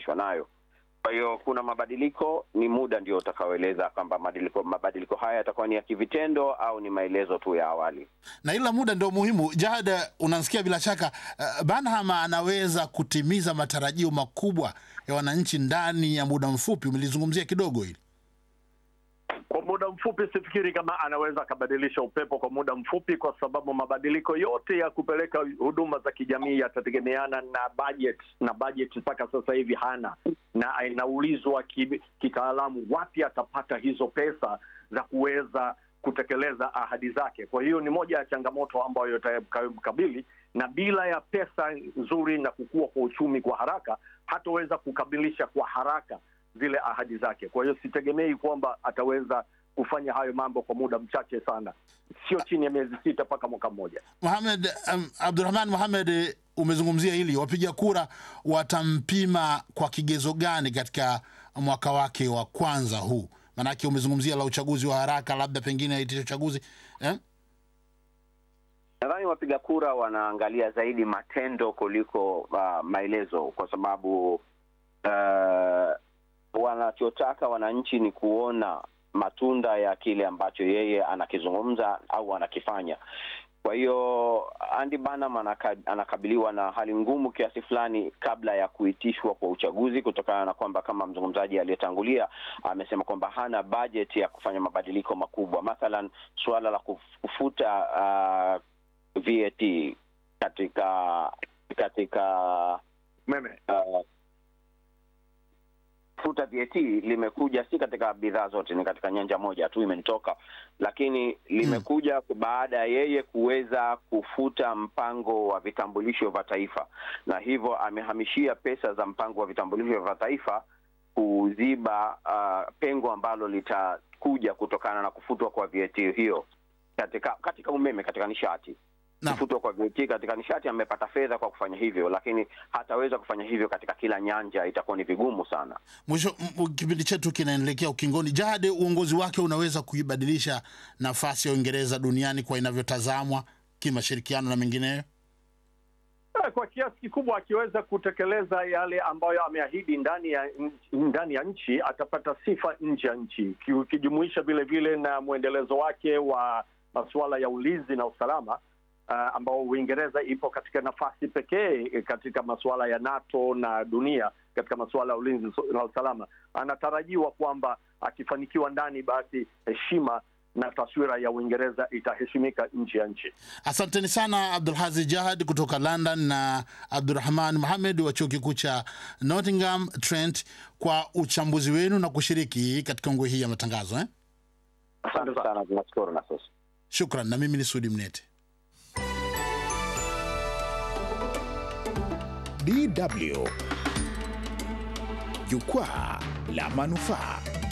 wanaohusishwa nayo. Kwa hiyo kuna mabadiliko, ni muda ndio utakaoeleza kwamba mabadiliko, mabadiliko haya yatakuwa ni ya kivitendo au ni maelezo tu ya awali. na ila muda ndio muhimu. Jahad, unasikia bila shaka uh, Banham anaweza kutimiza matarajio makubwa ya wananchi ndani ya muda mfupi. Umelizungumzia kidogo hili. Kwa muda mfupi sifikiri kama anaweza akabadilisha upepo kwa muda mfupi, kwa sababu mabadiliko yote ya kupeleka huduma za kijamii yatategemeana na budget, na budget mpaka sasa hivi hana, na inaulizwa ki- kitaalamu wapi atapata hizo pesa za kuweza kutekeleza ahadi zake. Kwa hiyo ni moja ya changamoto ambayo itakayomkabili, na bila ya pesa nzuri na kukua kwa uchumi kwa haraka, hataweza kukamilisha kwa haraka zile ahadi zake. Kwa hiyo sitegemei kwamba ataweza kufanya hayo mambo kwa muda mchache sana, sio chini ya miezi sita mpaka mwaka mmoja. Mohamed um, Abdurahman Mohamed, eh, umezungumzia hili, wapiga kura watampima kwa kigezo gani katika mwaka wake wa kwanza huu? Maanake umezungumzia la uchaguzi wa haraka, labda pengine aitisha uchaguzi eh? Nadhani wapiga kura wanaangalia zaidi matendo kuliko uh, maelezo, kwa sababu uh, wanachotaka wananchi ni kuona matunda ya kile ambacho yeye anakizungumza au anakifanya. Kwa hiyo Andy Burnham anaka, anakabiliwa na hali ngumu kiasi fulani kabla ya kuitishwa kwa uchaguzi, kutokana na kwamba kama mzungumzaji aliyetangulia amesema kwamba hana budget ya kufanya mabadiliko makubwa, mathalan suala la kuf- kufuta uh, VAT katika katika Meme uh, futa VAT limekuja si katika bidhaa zote, ni katika nyanja moja tu imenitoka, lakini limekuja baada ya yeye kuweza kufuta mpango wa vitambulisho vya taifa, na hivyo amehamishia pesa za mpango wa vitambulisho vya taifa kuziba uh, pengo ambalo litakuja kutokana na kufutwa kwa VAT hiyo katika katika umeme, katika nishati Naam. kufutwa kwa VAT katika nishati, amepata fedha kwa kufanya hivyo, lakini hataweza kufanya hivyo katika kila nyanja, itakuwa ni vigumu sana. Mwisho, m- m- kipindi chetu kinaelekea ukingoni. Jahade, uongozi wake unaweza kuibadilisha nafasi ya Uingereza duniani kwa inavyotazamwa kimashirikiano na mengineyo? Eh, kwa kiasi kikubwa akiweza kutekeleza yale ambayo ameahidi ndani ya nchi- ndani ya nchi atapata sifa nje ya nchi, Ki- ukijumuisha vile vile na mwendelezo wake wa masuala ya ulinzi na usalama uh, ambao Uingereza ipo katika nafasi pekee eh, katika masuala ya NATO na dunia katika masuala ya ulinzi na usalama. Anatarajiwa kwamba akifanikiwa ndani, basi heshima na taswira ya Uingereza itaheshimika nje ya nchi. Asanteni sana Abdulhazi Jahad kutoka London na Abdurahman Mohamed wa chuo kikuu cha Nottingham Trent kwa uchambuzi wenu na kushiriki katika ngwe hii ya matangazo eh? Asante sana, tunashukuru na sasa Shukran, na mimi ni Sudi Mnete. DW Jukwaa la Manufaa.